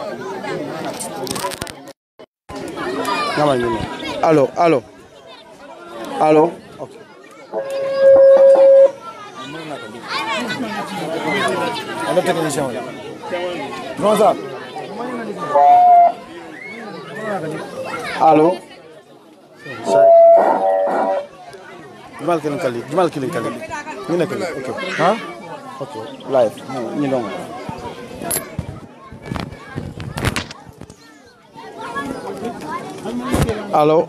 ngama ñine allo allo allo okay. Ano technicien wala? Non ça. allo say jumal kilin kali jumal kilin kali ñu nekk ok Ha? ok live ñu dong allo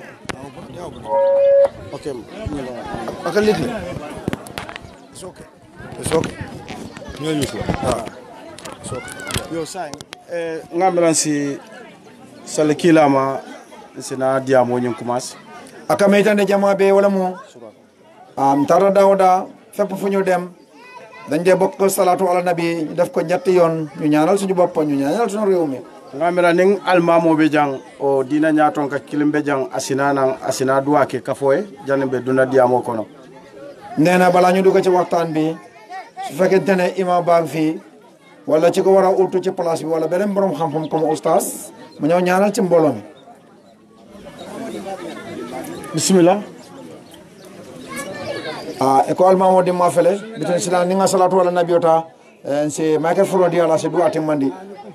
ok ñu dong Aka lit ni. It's okay. It's okay. Ñoo use la. Ah. It's okay. yo say eh ngamiran si sale kilama sina diamo ñun commence aka meytande jama be wala mo am tara dawda fépp fu ñu dem dañ dee bokk salatu ala nabi ñu def ko ñetti yoon ñu ñaanal suñu bopp ñu ñaanal suñu réew mi ngamira ning almamo be jang o dina nyaton ka kilimbe jang asina nan asina duwa ke kafoye jani be duna diamo kono nee na balaa ñu dugg ci waxtaan bi su fekkente ne imam baa ngi fii wala ci ko war a utu ci place bi wala beneen borom xam-xam comme oustaz mu ñëw ñaanal ci mbooloo mi bismillah a eko almamo dimma fele biten sila ni nga salatu ala nabi ota en si michael frodi ala se duwati mandi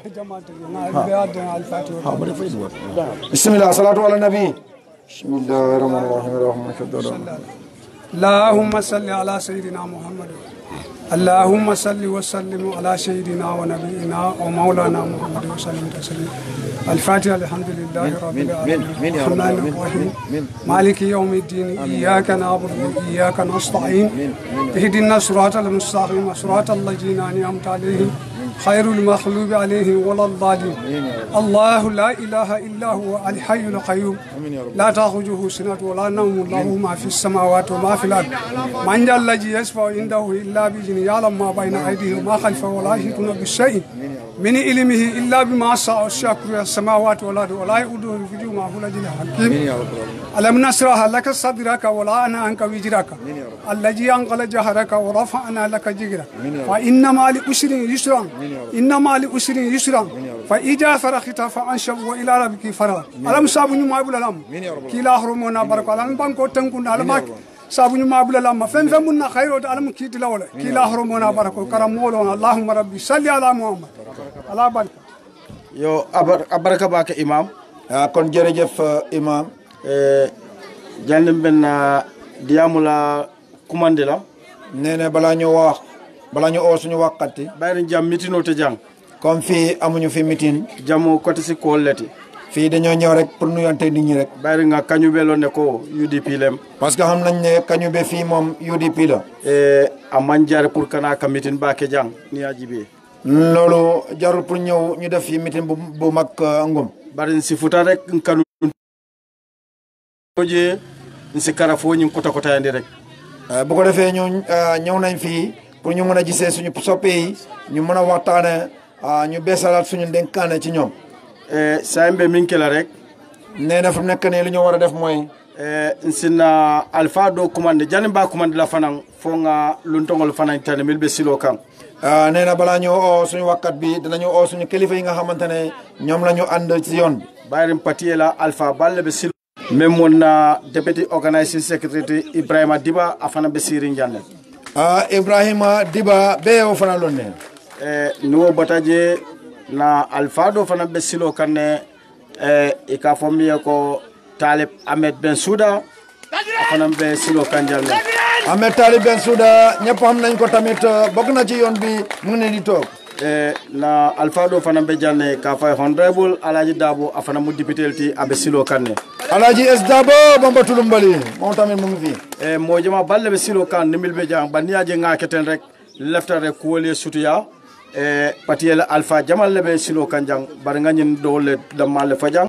bismillah salatu ala nabi bismillahi rahmani rahim rahmani اللهم صل على سيدنا محمد اللهم صل وسلم على سيدنا ونبينا ومولانا محمد وسلم تسليما الفاتحه الحمد لله رب العالمين الرحمن الرحيم مالك يوم الدين اياك نعبد واياك نستعين اهدنا الصراط المستقيم صراط الذين انعمت عليهم خير المخلوق عليهم ولا الضالين الله لا اله الا هو الحي القيوم لا تاخذه سنه ولا نوم له ما في السماوات وما في الارض من ذا الذي يشفع عنده الا باذنه يعلم ما بين ايديهم وما خلفه ولا يحيطون بشيء من علمه الا بما شاء الشكر السماوات والارض ولا يؤوده حفظهما هو العلي الحكيم ألم نشرح لك صدرك ولا أنا عنك وجرك الذي أنقل جهرك ورفعنا لك جهرك فإن مع العسر يسرا إن مع العسر يسرا فإذا فرغت فأنشب وإلى ربك فرغ ألم سابني ما أبو الألم كلا هرمونا برك ألم بانكو تنكون ألمك سابني ما أبو الألم فين فين منا خير ألم كيت لولا كلا هرمونا برك كرم مولونا اللهم ربي صل على محمد على بركة yo abar abaraka bake imam ah kon jërëjëf imam eh jandim benna diamula kumande la nee na balaa ñu wax balaa ñu oo suñu wàqati bayri jam mitino te jang comme fii amuñu fi meeting jamu kote si kolleti fii dañoo ñëw rek pour nuyante nit ñi rek bayri nga kañu belo ne ko UDP lem parce que xam nañ ne kañu be fii moom UDP la eh a manjare pour kana ka mitin bake jang ni ajibe loolu jarul pour ñëw ñu def fi meeting bu bu mag euh, ngum bari si futa rek kanu je si kara fo ñin kota kota yandi rek Euh, bu ko defee ñu euh, ñëw nañ fii pour ñu mën a gisee suñu soppe yi ñu mën a waxtaane euh, ñu beesalaat suñu dénkaane ci ñoom eh sayembe min kela rek nee na fu nekk nii li ñu war a def mooy eh nsina alpha do commande jani ba commande la fanan fo nga luntongol fanan tane mil be silo kan ah, nee na balaa ñu oo suñu wakkat bi dinañu oo suñu kilifa yi nga xamante ne ñoom la ñu ànd ci yoon bi bayrim patiye la alpha balle be silo même mon na deputy organizing secretary ibrahima diba afana be sirin janne ah, Ibrahima Diba bee o fana loon ne eh nuwo bataje na alpha do fana be silo kanne eh e ka fo mi ko talib ahmed ben souda afana be silo kan janne Ahmed Talib Bensouda ñëpp xam nañ ko tamit euh, bokk na ci yoon bi mu ngi ne di toog e na alpha ɗo fana be janne ka fay honorable alaji dabo afana mu député ti aɓe silo kanne Alhaji S Dabo Bamba Tulumbali moom tamit mu ngi fii e mojama balle ɓe silo kan nimil ɓe jang banniyaji ŋaketen rek leftare kuwoli sutuya e patiyele alpha jamalle ɓe silo kan jang bar gañin ɗowle dammalle fa jang